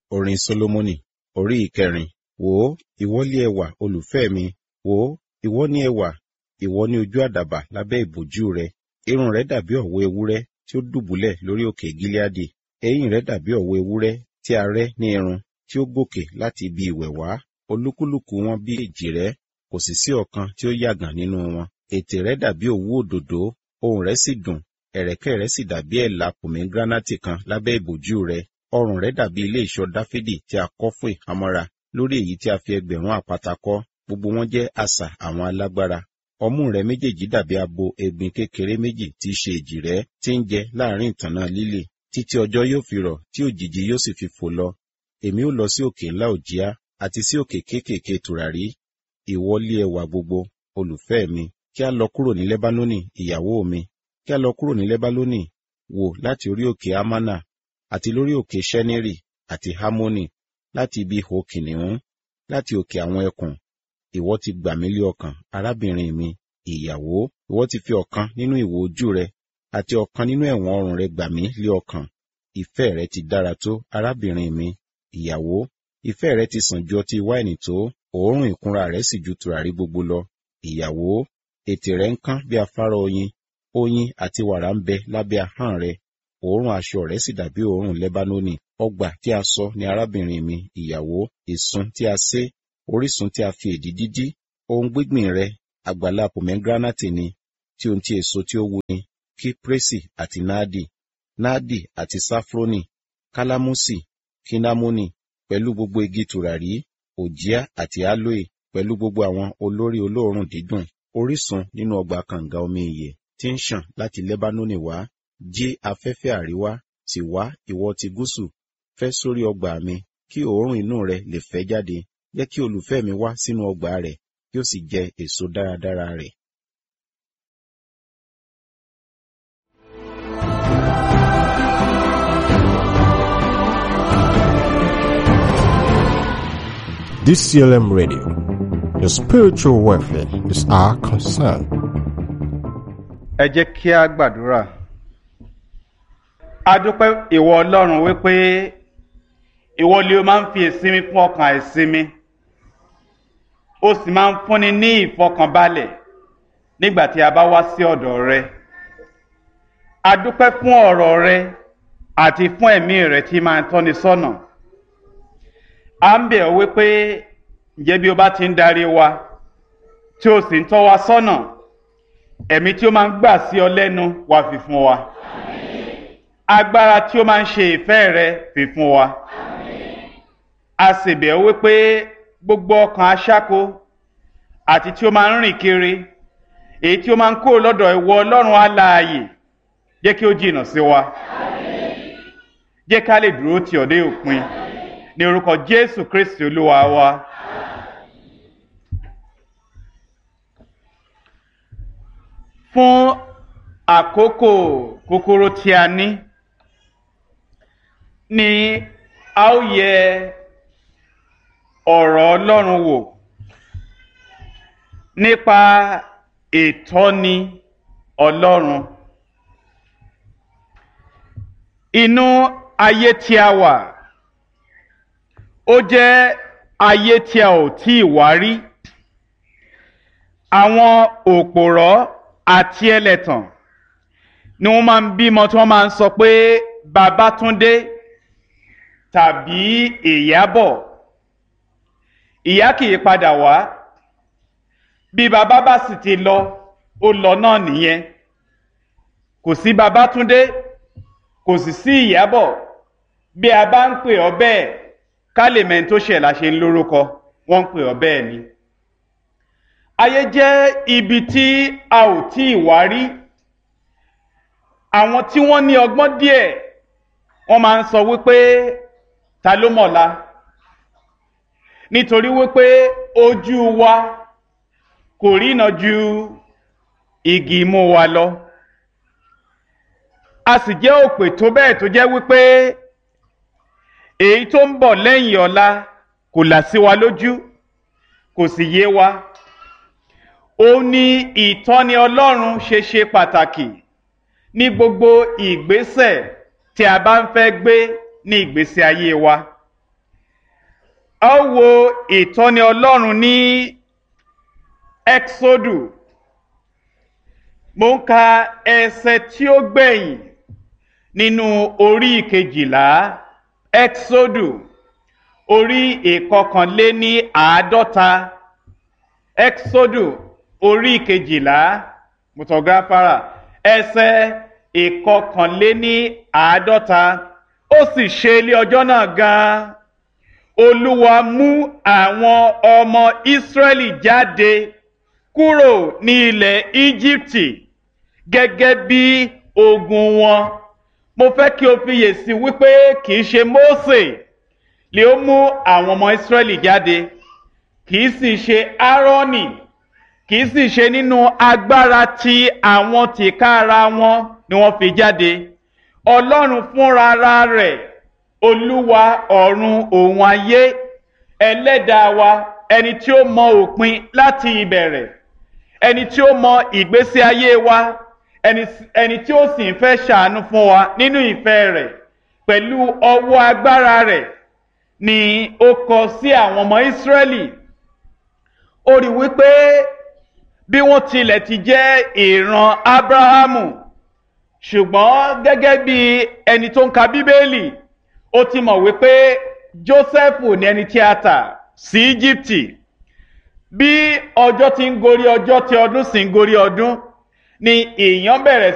Orin Sólómọ́nì orí ìkẹrin. Wò ó, ìwọ lé ẹwà olùfẹ́ mi. Wò ó, ìwọ ní ẹwà, ìwọ ní ojú àdàbà lábẹ́ ìbòjú rẹ. Irun rẹ dàbí ọ̀wọ́ ewúrẹ́ tí ó dùbúlẹ̀ lórí òkè Gileadi. Eyín rẹ dàbí ọ̀wọ́ ewúrẹ́ tí a rẹ́ ní irun tí ó gòkè láti ibi ìwẹ̀ wá. Olúkúlùkù wọn bí èjìrẹ́, kò sì sí ọ̀kan tí ó yàgàn nínú wọn. Ètè rẹ dàbí òwú òdòdó, ohùn rẹ sì dùn, ẹ̀rẹ̀kẹ́ rẹ sì dàbí ẹ̀là pòmégíránátì kan lábẹ́ ìbòjú rẹ. Ọrùn rẹ dàbí ilé ìṣọ́ Dáfídì tí a kọ́ fún ìhámọ́ra, lórí èyí tí a fi ẹgbẹ̀rún àpáta kọ́. Gbogbo wọn jẹ́ asà àwọn alágbára. Ọmú rẹ méjèèjì dàbí abo egbin kékeré méjì tí í ṣe èjìrẹ́ tí ń jẹ láàrin ìtànná lílì. Títí ọjọ́ yóò fi rọ̀ tí òjìji yóò sì fi fò lọ. Èmi ó lọ sí òkè ńlá òjíá àti sí òkè kéékèèké tùràrí. Ìwọ lé ẹwà gbogbo, olùfẹ́ mi. Kí a lọ kúrò ní Lẹ́bánónì, ìyàwó mi. Kí a lọ kúrò ní Lẹ́bánónì, wò láti orí òkè Amánà, àti lórí òkè Ṣẹ́nírì, àti Hámónì, láti ibi ihò kìnìún, láti òkè àwọn ẹkùn. Ìwọ ti gbà mí lé ọkàn, arábìnrin mi, ìyàwó. Ìwọ ti fi ọ̀kan nínú ìwò ojú rẹ, àti ọ̀kan nínú ẹ̀wọ̀n ọrùn rẹ gbà mí lé ọkàn. Ìfẹ́ rẹ ti dára tó, arábìnrin mi, ìyàwó. Ìfẹ́ rẹ ti sàn ju ọtí wáìnì tó, òórùn ìkunra rẹ sì ju tùràrí gbogbo lọ. Ìyàwó, ètè rẹ ń kán bí afárá oyin, oyin àti wàrà ń bẹ lábẹ́ ahọ́n rẹ. Òórùn aṣọ rẹ sì dàbí òórùn Lẹ́bánónì. Ọgbà tí a sọ ni arábìnrin mi, ìyàwó, ìsun tí a sé, orísun tí a fi èdì dídí. Ohun gbígbìn rẹ, àgbàlá pòmégíránátì ni, tí ohun tí èso tí ó wu ni, kíprésì àti náàdì, náàdì àti sáfrónì, kálámùsì, kínnámónì, pẹ̀lú gbogbo igi tùràrí, òjíá àti álóè, pẹ̀lú gbogbo àwọn olórí olóòórùn dídùn, orísun nínú ọgbà kànga omi ìyè tí ń ṣàn láti Lẹ́bánónì wá. Jí afẹ́fẹ́ àríwá, sì wá ìwọ ti gúúsù, fẹ́ sórí ọgbà mi, kí òórùn inú rẹ lè fẹ́ jáde. Jẹ́ kí olùfẹ́ mi wá sínú ọgbà rẹ̀, kí ó sì jẹ èso dáradára rẹ̀. DCLM Radio. Your spiritual welfare is our concern. ẹ jẹ́ kí a gbàdúrà. a dúpẹ́ ìwọ ọlọ́run wípé ìwọ lè o máa ń fi ìsinmi fún ọkàn àìsinmi ó sì máa ń fúnni ní ìfọkànbalẹ̀ nígbà tí a bá wá sí ọ̀dọ̀ rẹ. a dúpẹ́ fún ọ̀rọ̀ rẹ àti fún ẹ̀mí rẹ tí máa ń tọ́ni sọ́nà. a ń bẹ̀ ọ́ wípé ǹjẹ́ bí o bá ti ń darí wa tí o sì ń tọ́ wa sọ́nà ẹ̀mí tí ó máa ń gbà sí ọ lẹ́nu wá fi fún wa agbára tí ó máa ń ṣe ìfẹ́ rẹ fi fún wa a sì bẹ̀ ọ́ wípé gbogbo ọkàn aṣáko àti tí ó máa ń rìn kiri èyí tí ó máa ń kó lọ́dọ̀ ìwọ ọlọ́run alààyè jẹ́ kí ó jìnnà sí wa jẹ́ ká lè dúró tì ọ́ dé òpin ní orúkọ jésù kristi olúwa wa. fún àkókò kúkúrú tí a ní ni a ó yẹ ọ̀rọ̀ ọlọ́run wò nípa ìtọ́ni ọlọ́run inú ayé tí a wà ó jẹ́ ayé tí a ò tí ì wá rí àwọn òpòrọ́ àti ẹlẹ́tàn ni wọ́n máa ń bímọ tí wọ́n máa ń sọ pé Babátúndé tàbí Ìyábọ̀ ìyá kì í padà wá bí bàbá bá sì ti lọ ó lọ náà nìyẹn kò sí Babátúndé kò sì sí Ìyábọ̀ bí a bá ń pè ọ́ bẹ́ẹ̀ ká lè mẹ́ni tó ṣẹ̀ la ṣe ń lórúkọ wọ́n ń pè ọ́ bẹ́ẹ̀ ni ayé jẹ́ ibi tí a ò tí ì wá rí àwọn tí wọ́n ní ọgbọ́n díẹ̀ wọ́n máa ń sọ wípé ta ló mọ̀la nítorí wípé ojú wa kò rína ju igi imú wa lọ a sì jẹ́ òpè tó bẹ́ẹ̀ tó jẹ́ wípé èyí tó ń bọ̀ lẹ́yìn ọ̀la kò là sí wa lójú kò sì yé wa ó ní ìtọ́ni ọlọ́run ṣe ṣe pàtàkì ní gbogbo ìgbésẹ̀ tí a bá ń fẹ́ gbé ní ìgbésí ayé wa a ó wo ìtọ́ni ọlọ́run ní exodu mo ń ka ẹsẹ̀ tí ó gbẹ̀yìn nínú orí ìkejìlá exodu orí ìkọkànléní àádọ́ta exodu orí ìkejìlá mutọgáfárà ẹsẹ̀ ìkọkànléní àádọ́ta ó sì ṣe ilé ọjọ́ náà gan-an olúwa mú àwọn ọmọ ìsírẹ́lì jáde kúrò ní ilẹ̀ íjíbítì gẹ́gẹ́ bí ogun wọn mo fẹ́ kí o fiyèsí wípé kì í ṣe mósè lè ó mú àwọn ọmọ ìsírẹ́lì jáde kì í sì ṣe áárọ́nì kì í sì ṣe nínú agbára ti àwọn tìkára wọn ni wọ́n fi jáde ọlọ́run fúnra rẹ̀ olúwa ọ̀run òun ayé ẹlẹ́dàá wa ẹni tí ó mọ òpin láti ìbẹ̀rẹ̀ ẹni tí ó mọ ìgbésí ayé wa ẹni tí ó sì ń fẹ́ ṣàánú fún wa nínú ìfẹ́ rẹ̀ pẹ̀lú ọwọ́ agbára rẹ̀ ni ó kọ sí àwọn ọmọ ìsírẹ́lì ó rí wípé bí wọ́n tilẹ̀ ti jẹ́ ìran ábráhámù ṣùgbọ́n gẹ́gẹ́ bí ẹni tó ń ka bíbélì ó ti mọ̀ wípé jósẹ́fù ní ẹni tí a tà sí íjíbítì bí ọjọ́ ti ń gorí ọjọ́ tí ọdún sì ń gorí ọdún ni èèyàn bẹ̀rẹ̀